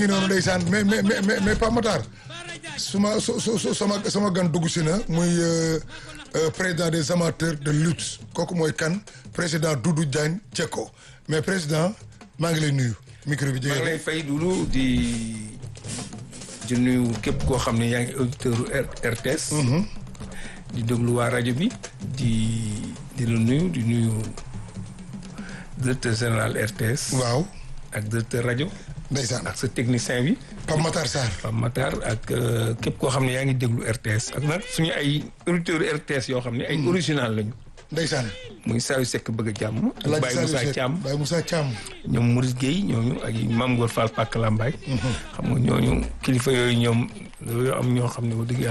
ngi noonu ndeysaan mais mais mais mais Pape Matar su ma su su sama sama gan dugg si na muy président des amateurs de lutte kooku mooy kan président Doudou Diagne Diecko mais président maa ngi lay nuyu micro bi maa ngi jege lay fay Doudou di di nuyu képp koo xam ne yaa ngi auditeur RTS. di déglu waa rajo bi di di la nuyu di nuyu directeur général RTS. waaw ak directeur rajo. ndeysaan ak sa technicien bi. Pape Matar Sarr Pape Matar ak képp koo xam ne yaa ngi déglu RTS ak nag suñu ay auditeurs RTS yoo xam ne ay original lañu. ndeysaan muy Saliou Seck bëgg a jàmm. ak Alaaji Baye Saliou Moussa Seck Thiam Baye Moussa Thiam ñoom Maurice Guèye ñooñu ak Mame Gor Fall Pàkk Lambaay. xam nga ñooñu kilifa yooyu ñoom dañoo am ñoo xam ne bu dëgg yàlla